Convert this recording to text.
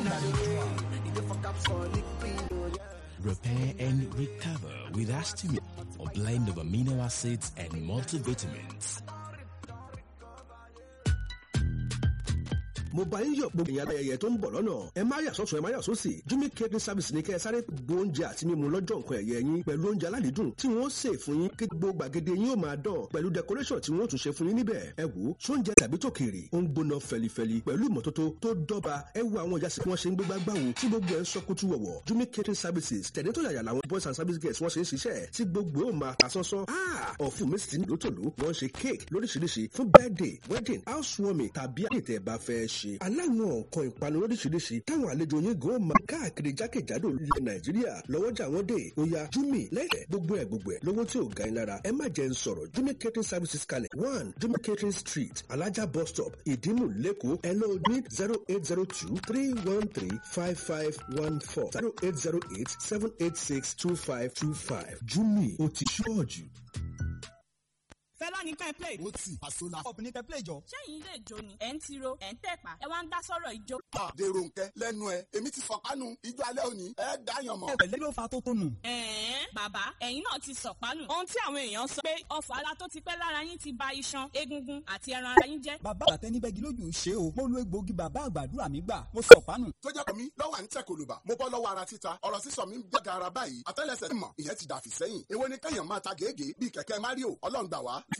Repair and recover with Astimil, a blend of amino acids and multivitamins. mo bá yín yọ̀ gbogbo ìyàrá ẹ̀yẹ tó ń bọ̀ lọ́nà ẹ má yà sọ́tún ẹ má yà sósì jimmy catering service ní kẹ́ ẹ sáré gbó oúnjẹ àti mímu lọ́jọ́ nǹkan ẹ̀yẹ yín pẹ̀lú oúnjẹ aládìídùn tí wọ́n sè fún yín kí gbogbo gbàgede yín ó máa dán pẹ̀lú decoration tí wọ́n tún ṣe fún yín níbẹ̀ ẹ wò sóúnjẹ tàbí tòkèrè ó ń gbóná fẹlifẹli pẹ̀lú ìmọ́tótó tó dọ́ba ẹ wo àwọn ìyá sí wọn ṣe ń gbégbá gbáwo tí gbogbo ẹ ń sọkútù wọ̀wọ̀ jimmy catering services tẹ̀lé tó yàyà làwọn boys and service girls wọ́n ṣe ń ṣiṣẹ́ tí gbogbo ó máa ta sánsán ọ̀fun mi sì ní lótòló wọ́n ṣe cake lóríṣiríṣi fún birthday wedding housewarming tàbí àdètẹ̀ bá fẹ́ ṣe aláwọn nǹkan ìpanu lóríṣiríṣi táwọn àlejò yín gan máa káàkiri jákèjádò ilẹ̀ nàìjíríà lọ́wọ́jà wọn dé oya jumi lẹ́yìn gbogbo ẹ̀ gbogbo ẹ̀ lówó tí ò ga yín lára ẹ má jẹ́ ń sọ̀rọ̀ jumi catering services kalẹ̀ one jumi catering street alájà bus stop ìdímù lẹ́kọ̀ọ́ ẹ lọ ní zero eight zero two three one three five five one four zero eight zero eight seven eight six two five two five jumi ó ti ṣọ́ọ̀jù. fẹlá ní ká ẹ play. ó tì àsólà ọ̀pọ̀ ní kẹ́ play jọ. sẹ́yìn ilé ìjó ni ẹ̀ ń tiro ẹ̀ ń tẹ̀pá ẹ wá ń dá sọ̀rọ̀ ìjó. dèrò nkẹ lẹ́nu ẹ èmi ti fọpánu ijó alẹ́ òní ẹ dáyàn mọ́. ẹ̀pẹ̀lẹ́ ló fa tó tó nù. ẹ̀ẹ́n bàbá ẹ̀yin náà ti sọ̀pánù. ohun tí àwọn èèyàn sọ pé ọfà ara tó ti pẹ́ lára yín ti ba iṣan egungun àti ẹran ara yín jẹ́. bàbá àtẹni bẹ́gi lójú ṣe o mo lo egbòogi bàbá àgbàdúrà mi gbà mo sọ pánù. tó jẹ́ pọ̀ mí lọ́wọ́ à ń tẹ̀ kòlùbà mo bọ́ lọ́wọ́ ara títa ọ̀rọ̀ sísọ mi ń gbẹ̀gà ara báyìí àtẹ́lẹsẹ̀ mọ̀ ìyẹn ti dàfí sẹ́yìn èwo ni kẹ́yàn máa ta gègé bíi kẹ̀kẹ́ mario ọlọ́ngbà wá